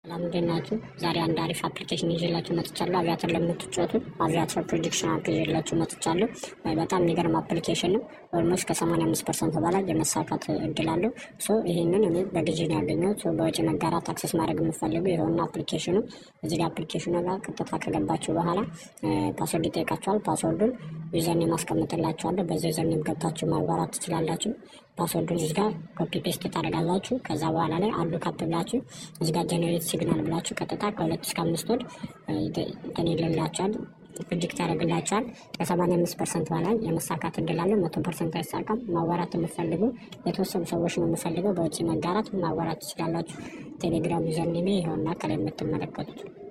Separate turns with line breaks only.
ለምንድን ናችሁ? ዛሬ አንድ አሪፍ አፕሊኬሽን ይዤላችሁ መጥቻለሁ። አቪያተር ለምትጫወቱ አቪያተር ፕሮጀክሽን አፕ ይዤላችሁ መጥቻለሁ። በጣም የሚገርም አፕሊኬሽን ነው። ኦልሞስት ከ85 ፐርሰንት በላይ የመሳካት እድል አለው። ሶ ይህንን እኔ በግዢ ነው ያገኘሁት። በወጪ መጋራት አክሰስ ማድረግ የምፈልጉ የሆነ አፕሊኬሽኑ እዚህ ጋር አፕሊኬሽኑ ጋር ቀጥታ ከገባችሁ በኋላ ፓስወርድ ይጠይቃችኋል። ፓስወርዱን ዩዘርኔም ማስቀምጥላችኋለሁ። በዚ ዩዘርኔም ገብታችሁ ማግባራት ትችላላችሁ። ፓስወርዱን እዚህ ጋር ኮፒ ፔስት ታደርጋላችሁ። ከዛ በኋላ ላይ አሉ ካፕ ብላችሁ እዚህ ጋር ጀኔሬት ሲግናል ብላችሁ ቀጥታ ከሁለት እስከ አምስት ወድ እንትን ይልላችኋል ፕሮጀክት ያደርግላችኋል። ከሰማንያ አምስት ፐርሰንት በላይ የመሳካት እድል አለው። መቶ ፐርሰንት አይሳካም። ማዋራት የምፈልጉ የተወሰኑ ሰዎች ነው የምፈልገው በውጭ መጋራት ማዋራት ትችላላችሁ። ቴሌግራም ዩዘርኔሜ ይኸውና ከላይ የምትመለከቱት